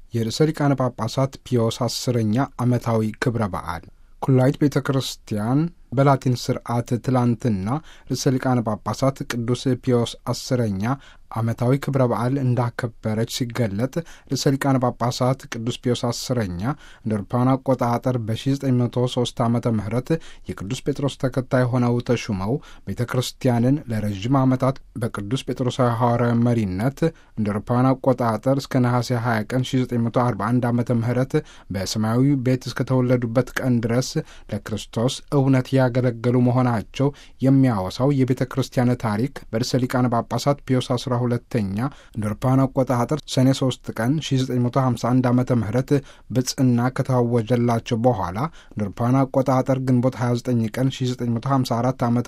የርዕሰ ሊቃነ ጳጳሳት ፒዮስ አስረኛ ዓመታዊ ክብረ በዓል ኩላዊት ቤተ ክርስቲያን በላቲን ስርዓት ትላንትና ርዕሰ ሊቃነ ጳጳሳት ቅዱስ ፒዮስ አስረኛ ዓመታዊ ክብረ በዓል እንዳከበረች ሲገለጥ ርዕሰ ሊቃነ ጳጳሳት ቅዱስ ፒዮስ አስረኛ እንደ አውሮፓውያን አቆጣጠር በ1903 ዓመተ ምህረት የቅዱስ ጴጥሮስ ተከታይ ሆነው ተሹመው ቤተ ክርስቲያንን ለረዥም ዓመታት በቅዱስ ጴጥሮሳዊ ሐዋርያዊ መሪነት እንደ አውሮፓውያን አቆጣጠር እስከ ነሐሴ 20 ቀን 1941 ዓመተ ምህረት በሰማያዊ ቤት እስከተወለዱበት ቀን ድረስ ለክርስቶስ እውነት ያገለገሉ መሆናቸው የሚያወሳው የቤተ ክርስቲያን ታሪክ በርዕሰ ሊቃነ ጳጳሳት ፒዮስ አስራ ሁለተኛ እንደ አውሮፓውያን አቆጣጠር ሰኔ 3 ቀን 1951 ዓ ም ብጽና ከታወጀላቸው በኋላ እንደ አውሮፓውያን አቆጣጠር ግንቦት 29 ቀን 1954 ዓ ም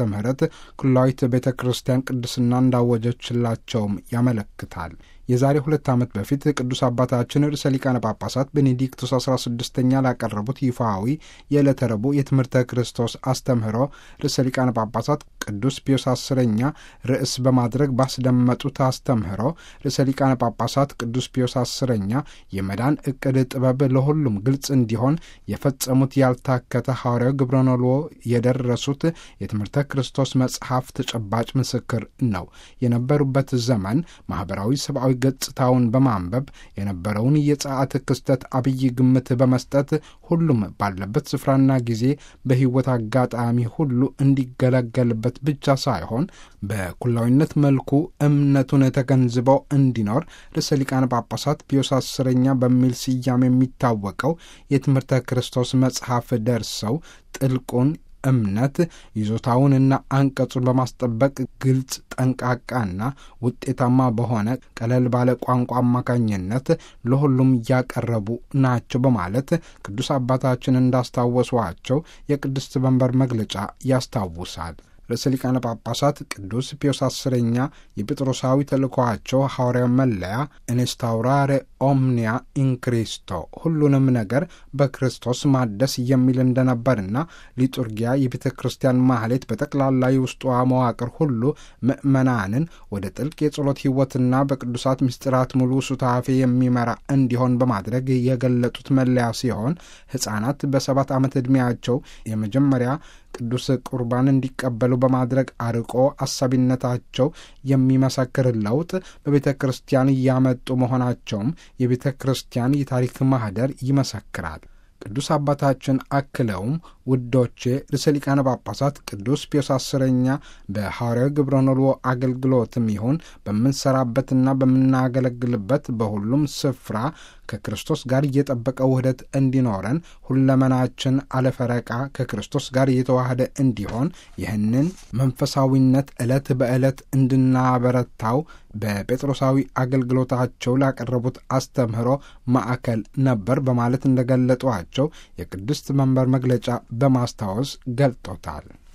ኩላዊት ቤተ ክርስቲያን ቅድስና እንዳወጀችላቸውም ያመለክታል። የዛሬ ሁለት ዓመት በፊት ቅዱስ አባታችን ርዕሰ ሊቃነ ጳጳሳት ቤኔዲክቱስ 16ኛ ላቀረቡት ይፋዊ የዕለተ ረቡዕ የትምህርተ ክርስቶስ አስተምህሮ ርዕሰ ሊቃነ ጳጳሳት ቅዱስ ፒዮስ አስረኛ ርዕስ በማድረግ ባስደመጡት አስተምህሮ ርዕሰ ሊቃነ ጳጳሳት ቅዱስ ፒዮስ አስረኛ የመዳን ዕቅድ ጥበብ ለሁሉም ግልጽ እንዲሆን የፈጸሙት ያልታከተ ሐዋርያዊ ግብረኖልዎ የደረሱት የትምህርተ ክርስቶስ መጽሐፍ ተጨባጭ ምስክር ነው። የነበሩበት ዘመን ማኅበራዊ ሰብአዊ ገጽታውን በማንበብ የነበረውን የጸአት ክስተት አብይ ግምት በመስጠት ሁሉም ባለበት ስፍራና ጊዜ በሕይወት አጋጣሚ ሁሉ እንዲገለገልበት ብቻ ሳይሆን በኩላዊነት መልኩ እምነቱን ተገንዝበው እንዲኖር ርዕሰ ሊቃነ ጳጳሳት ፒዮስ አስረኛ በሚል ስያሜ የሚታወቀው የትምህርተ ክርስቶስ መጽሐፍ ደርሰው ጥልቁን እምነት ይዞታውንና አንቀጹን በማስጠበቅ ግልጽ፣ ጠንቃቃና ውጤታማ በሆነ ቀለል ባለ ቋንቋ አማካኝነት ለሁሉም እያቀረቡ ናቸው በማለት ቅዱስ አባታችን እንዳስታወሷቸው የቅድስት መንበር መግለጫ ያስታውሳል። ርዕሰ ሊቃነ ጳጳሳት ቅዱስ ፒዮስ አስረኛ የጴጥሮሳዊ ተልእኮአቸው ሐዋርያዊ መለያ ኢንስታውራሬ ኦምኒያ ኢንክሪስቶ ሁሉንም ነገር በክርስቶስ ማደስ የሚል እንደነበርና ሊጡርጊያ የቤተ ክርስቲያን ማህሌት በጠቅላላ የውስጧ መዋቅር ሁሉ ምእመናንን ወደ ጥልቅ የጸሎት ሕይወትና በቅዱሳት ምስጢራት ሙሉ ሱታፌ የሚመራ እንዲሆን በማድረግ የገለጡት መለያ ሲሆን ሕፃናት በሰባት ዓመት ዕድሜያቸው የመጀመሪያ ቅዱስ ቁርባን እንዲቀበሉ በማድረግ አርቆ አሳቢነታቸው የሚመሰክር ለውጥ በቤተ ክርስቲያን እያመጡ መሆናቸውም የቤተ ክርስቲያን የታሪክ ማህደር ይመሰክራል። ቅዱስ አባታችን አክለውም ውዶቼ ርዕሰ ሊቃነ ጳጳሳት ቅዱስ ፒዮስ አስረኛ በሐዋርያዊ ግብረ ኖልዎ አገልግሎትም ይሁን በምንሰራበትና በምናገለግልበት በሁሉም ስፍራ ከክርስቶስ ጋር እየጠበቀ ውህደት እንዲኖረን ሁለመናችን አለፈረቃ ከክርስቶስ ጋር እየተዋህደ እንዲሆን ይህንን መንፈሳዊነት ዕለት በዕለት እንድናበረታው በጴጥሮሳዊ አገልግሎታቸው ላቀረቡት አስተምህሮ ማዕከል ነበር በማለት እንደገለጧቸው የቅድስት መንበር መግለጫ በማስታወስ ገልጦታል።